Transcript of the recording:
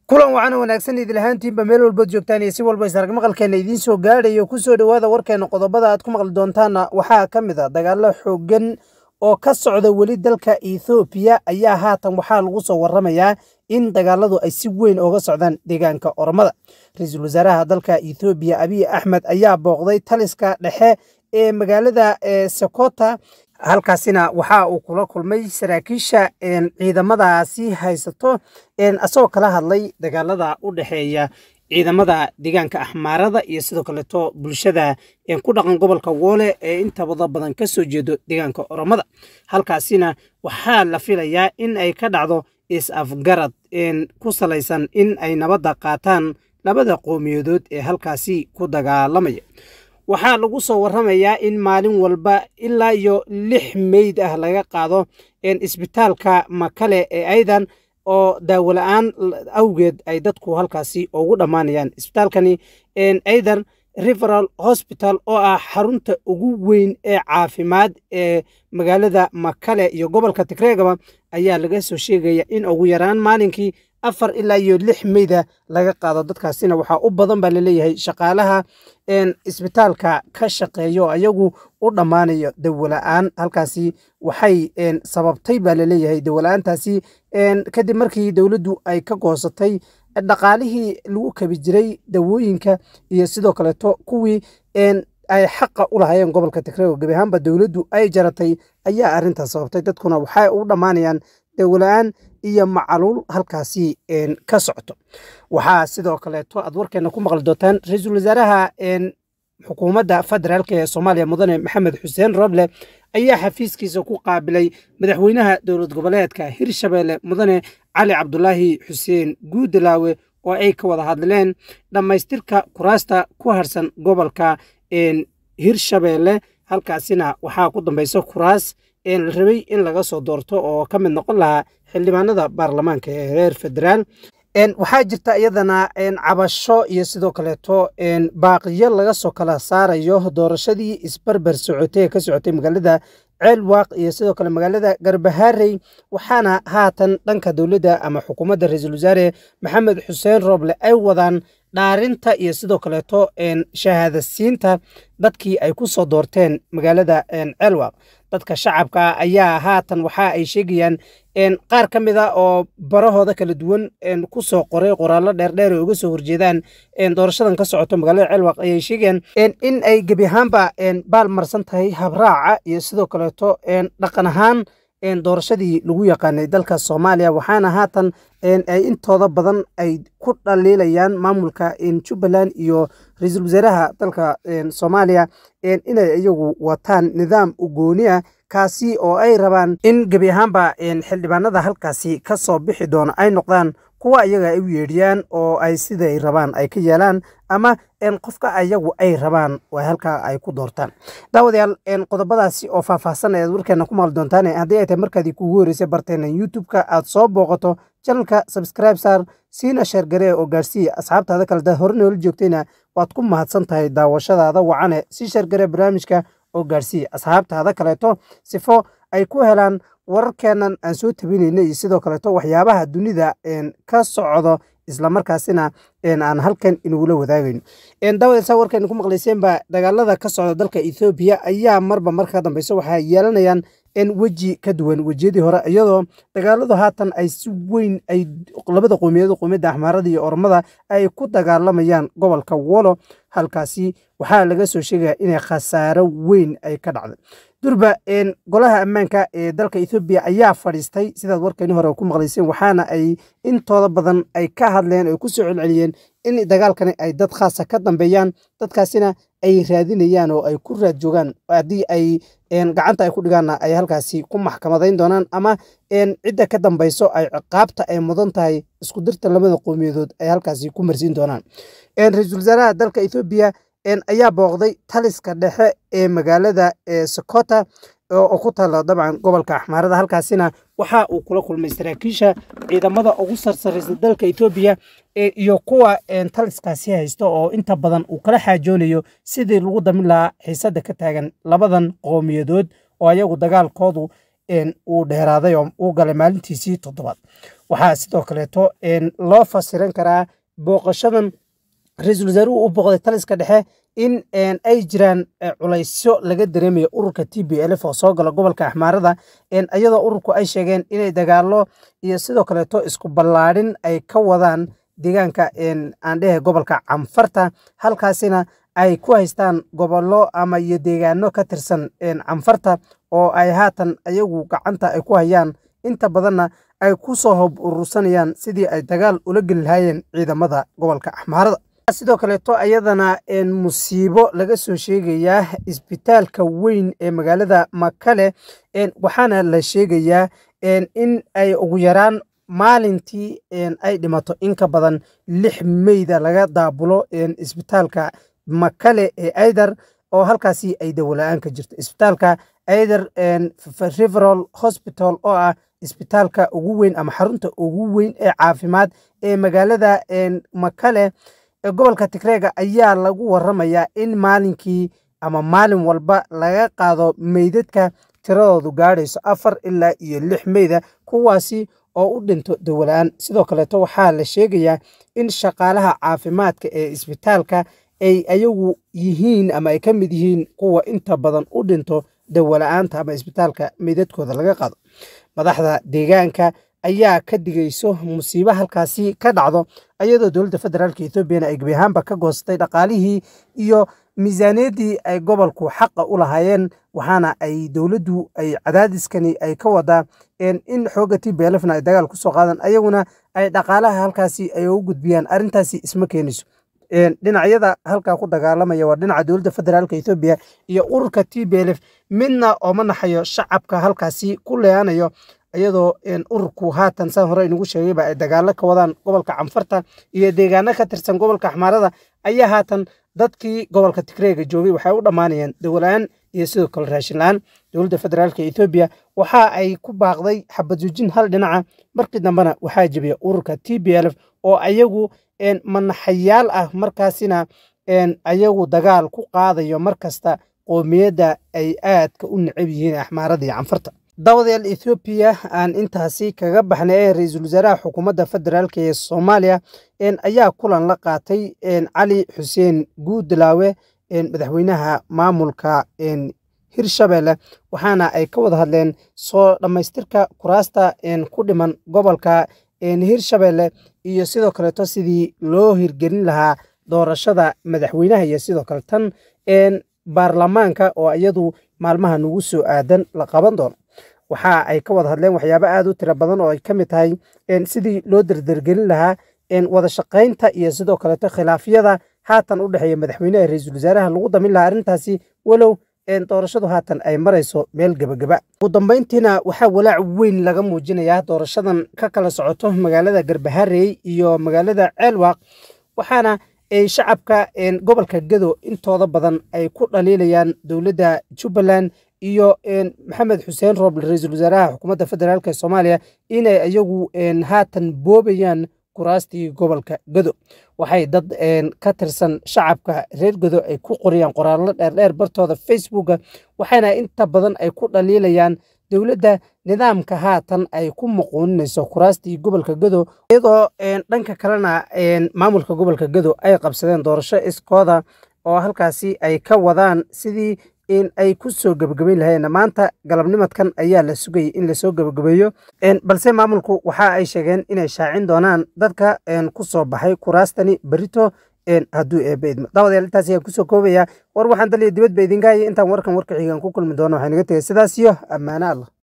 kulan wacan wanaagsan idil ahaantiinba meel walbaad joogtaan iyo si walba isarag maqalkeena idiin soo gaadhayo ku soo dhowaada warkeena qodobada aad ku maqli doontaana waxaa ka mid a dagaalo xooggan oo ka socda weli dalka ethoobiya ayaa haatan waxaa lagu soo waramayaa in dagaaladu ay si weyn ooga socdaan deegaanka oromada ra-iisul wasaaraha dalka ethoobiya abiy axmed ayaa booqday taliska dhexe ee magaalada sokota halkaasina waxa uu kula kulmay saraakiisha ciidamadaasi haysato asagoo kala hadlay dagaalada u dhexeeya ciidamada deegaanka axmaarada iyo sidoo kaleeto bulshada ku dhaqan gobolka woole ee intabada badan ka soo jeedo deegaanka oromada halkaasina waxaa la filayaa in ay ka dhacdo is-afgarad ku salaysan in ay nabadda qaataan labada qowmiyadood ee halkaasi ku dagaalamaya waxaa lagu soo waramayaa in maalin walba ilaa iyo lix meyd ah laga qaado isbitaalka makale ee aydan oo daawola-aan awgeed ay dadku halkaasi ugu dhammaanayaan isbitaalkani aydan riveral hospital oo ah xarunta ugu weyn ee caafimaad ee magaalada makale iyo gobolka tigreegaba ayaa laga soo sheegaya in ugu yaraan maalinkii afar ilaa iyo lix meyda laga qaado dadkaasina waxaa u badan baa laleeyahay shaqaalaha isbitaalka ka shaqeeyo ayagu u dhammaanayo dawola-aan halkaasi waxay sababtay baa laleeyahay dawola-aantaasi kadib markii dowladdu ay ka goosatay dhaqaalihii lagu kabi jiray dawooyinka iyo sidoo kaleeto kuwii ay xaqa u lahaayeen gobolka tigreego gebi ahaanba dowladdu ay jaratay ayaa arrintaas sababtay dadkuna waxay u dhammaanayaan dawola-aan iyo macaluul halkaasi ka socoto waxaa sidoo kaleeto aad warkeena ku maqli doontaan ra-iisul wasaaraha xukuumadda federaalk ee soomaaliya mudane maxamed xuseen roble ayaa xafiiskiisa ku qaabilay madaxweynaha dowlad goboleedka hirshabeelle mudane cali cabdulaahi xuseen guudalaawe oo ay ka wada hadleen dhammaystirka kuraasta ku harsan gobolka hirshabeelle halkaasina waxaa ku dambaysa kuraas la rabay in laga soo doorto oo ka mid noqon lahaa xildhibaanada baarlamaanka ee reer federaal waxaa jirta iyadana cabasho iyo sidoo kaleeto baaqiyo laga soo kala saarayo doorashadii isbarbar socotay ee ka socotay magaalada ceelwaaq iyo sidoo kale magaalada garbaharey waxaana haatan dhanka dowladda ama xukuumadda ra-iisul wasaare maxamed xuseen rooble ay wadaan dhaarinta iyo sidoo kaleeto shahaadasiinta dadkii ay ku soo doorteen magaalada ceelwaaq dadka shacabka ayaa haatan waxa ay sheegayaan qaar ka mid a oo barahooda kala duwan ku soo qoray qoraallo dheerdheer ay uga soo horjeedaan doorashadan ka socoto magaalada ceelwaaq ayay sheegayaan in ay gebi ahaanba baal marsan tahay habraaca iyo sidoo kaleeto dhaqan ahaan doorashadii lagu yaqaanay dalka soomaaliya waxaana haatan ay intooda badan ay ku dhaliilayaan maamulka jubbaland iyo ra-iisul wasaaraha dalka soomaaliya inay iyagu wataan nidaam ugooni ah kaasi oo ay rabaan in gebi ahaanba xildhibaanada halkaasi ka soo bixi doona ay noqdaan kuwa iyaga ay u yeedhiyaan oo ay siday rabaan ay ka yeelaan ama qofka ayagu ay rabaan halkaa ay ku doortaan daawadayaal qodobadaasi oo faahfaahsan ayaad warkeena ku maqli doontaan haddii ay tahay markaadii kugu horeysay barteena youtube-ka aad soo booqato janalka subscribe saar siina sheergaree oo gaarsiiya asxaabtaada kale daad hore noola joogtayna waad ku mahadsan tahay daawashadaada wacane si sheergaree barnaamijka oo gaarsiiya asxaabtaada kaleeto sifo ay ku helaan wararkeennan aan soo tabinayna iyo sidoo kaleeto waxyaabaha dunida ka socdo islamarkaasina aan halkan inugula wadaagayno daawadasa warkeena ku maqlayseenba dagaalada ka socda dalka ethoobiya ayaa marba marka ka dambeysa waxay yeelanayaan weji ka duwan wejiyadii hore iyadoo dagaaladu haatan ay si weyn ay labada qowmiyadood qowmiyadda axmaarada iyo ormada ay ku dagaalamayaan gobolka wolo halkaasi waxaa laga soo sheegaya inay khasaaro weyn ay ka dhacday durba golaha ammaanka ee dalka ethoobiya ayaa fadhiistay sidaad warkeeni hore ku maqlayseen waxaana ay intooda badan ay ka hadleen oo ku soo celceliyeen in dagaalkani ay dad khaasa ka dambeeyaan dadkaasina ay raadinayaan oo ay ku raad joogaan haddii ay gacanta ay ku dhigaanna ay halkaasi ku maxkamadayn doonaan ama cidda ka dambeyso ay ciqaabta ay mudan tahay isku dirta labada qowmiyadood ay halkaasi ku marsiin doonaan ra-iisul wasaaraha dalka ethoobiya ayaa booqday taliska dhexe ee magaalada sokota oo ku taala dabcan gobolka axmaarada halkaasina waxa uu kula kulmay saraakiisha ciidamada ugu sarsaraysa dalka etoobiya iyo kuwa taliskaasi haysta oo inta badan uu kala xaajoonayo sidii lagu damin lahaa xiisada ka taagan labadan qowmiyadood oo ayagu dagaalkoodu uu dheeraaday oo uu galay maalintiisii toddobaad waxaa sidoo kaleeto loo fasiran karaa booqashadan ra-iisul wasaaruhu u booqday taliska dhexe in ay jiraan culaysyo laga dareemayo ururka t b lf oo soo gala gobolka axmaarada iyadoo ururku ay sheegeen inay dagaalo iyo sidoo kaleeto isku ballaadhin ay ka wadaan deegaanka aan dhehe gobolka canfarta halkaasina ay ku haystaan gobollo ama iyo deegaano ka tirsan canfarta oo ay haatan ayagu gacanta ay ku hayaan inta badanna ay ku soo hob urursanayaan sidii ay dagaal ula geli lahaayeen ciidamada gobolka axmaarada sidoo kaleeto ayadana musiibo laga soo sheegayaa isbitaalka weyn ee magaalada makale waxaana la sheegayaa in ay ugu yaraan maalintii ay dhimato in ka badan lix meyda laga daabulo isbitaalka makale ee aidar oo halkaasi ay dawola-aan ka jirto isbitaalka aidar riveral hospital oo ah isbitaalka ugu weyn ama xarunta ugu weyn ee caafimaad ee magaalada makale gobolka tigreega ayaa lagu waramayaa in maalinkii ama maalin walba laga qaado meydadka tiradoodu gaadhayso afar ilaa iyo lix meyda kuwaasi oo u dhinto dawola-aan sidoo kaleeto waxaa la sheegayaa in shaqaalaha caafimaadka ee isbitaalka ay ayagu yihiin ama ay ka mid yihiin kuwa inta badan u dhinto dawola-aanta ama isbitaalka meydadkooda laga qaado madaxda deegaanka ayaa ka digayso musiibo halkaasi ka dhacdo iyadoo dowladda federaalk ethoobiana ay gebi ahaanba ka goostay dhaqaalihii iyo miisaaniyaddii ay gobolku xaqa u lahaayeen waxaana ay dowladdu ay cadaadiskani ay ka wadaa in xooga t b lfna ay dagaal kusoo qaadan ayaguna ay dhaqaalaha halkaasi ay ugu gudbiyaan arrintaasi isma keenayso dhinacyada halkaa ku dagaalamaya waa dhinaca dowladda federaalk ethoobiya iyo ururka t b lf midna ooma naxayo shacabka halkaasi ku leeanayo iyadoo ururku haatan saan hore inugu sheegayba ay dagaalo ka wadaan gobolka canfarta iyo deegaano ka tirsan gobolka axmaarada ayaa haatan dadkii gobolka tigreega joogay waxay u dhammaanayaan dawola-aan iyo sidoo kale raashin la-aan dowladda federaalk ethoobiya waxa ay ku baaqday xabadjoojin hal dhinaca markii dambena waxaa jebiya ururka t b lf oo ayagu manaxayaal ah markaasina ayagu dagaal ku qaadayo mar kasta qoomiyadda ay aadka u necab yihiin axmaarada iyo canfarta daawadayaal ethoobiya aan intaasi kaga baxnay ee ra-iisul wasaaraha xukuumadda federaalk ee soomaaliya ayaa kulan la qaatay cali xuseen guudlaawe madaxweynaha maamulka hirshabelle waxaana ay ka wada hadleen soo dhammaystirka kuraasta ku dhiman gobolka hirshabelle iyo sidoo kaleeto sidii loo hirgelin lahaa doorashada madaxweynaha iyo sidoo kale tan baarlamaanka oo iyadu maalmaha nagu soo aadan la qaban doono waxa ay ka wada hadleen waxyaabo aad u tiro badan oo ay ka mid tahay sidii loo derdergelin lahaa wada shaqaynta iyo sidoo kaleeto khilaafyada haatan u dhexeeya madaxweynaha ra-iisul wasaaraha lagu damin lahaa arrintaasi walow doorashadu haatan ay marayso meel gebageba ugu dambeyntiina waxaa walaac weyn laga muujinayaa doorashadan ka kala socoto magaalada garbaharey iyo magaalada ceelwaaq waxaana ay shacabka gobolka gedo intooda badan ay ku dhaliilayaan dowladda jubbaland iyo maxamed xuseen rooble ra-iisul wasaaraha xukuumadda federaalk soomaaliya inay iyagu haatan boobayaan kuraastii gobolka gedo waxay dad ka tirsan shacabka reer gedo ay ku qoriyaan qoraallo dheerdheer bartooda facebooka waxaana inta badan ay ku dhaliilayaan dowladda nidaamka haatan ay ku muquuninayso kuraastii gobolka gedo iyadoo dhanka kalena maamulka gobolka gedo ay qabsadeen doorasho iskooda oo halkaasi ay ka wadaan sidii in ay ku soo gebagabayn lahayeen maanta galabnimadkan ayaa la sugayay in lasoo gebagabeeyo balse maamulku waxa ay sheegeen inay shaacin doonaan dadka ku soo baxay kuraastani berito hadduu eebba idmo daawadayaal intaas ayaan kusoo koobaya war waxaan daliya dibadba idinka hayay intaan warkan warka xigaan ku kulmi doono waxay naga tegay sidaas iyo ammaano allah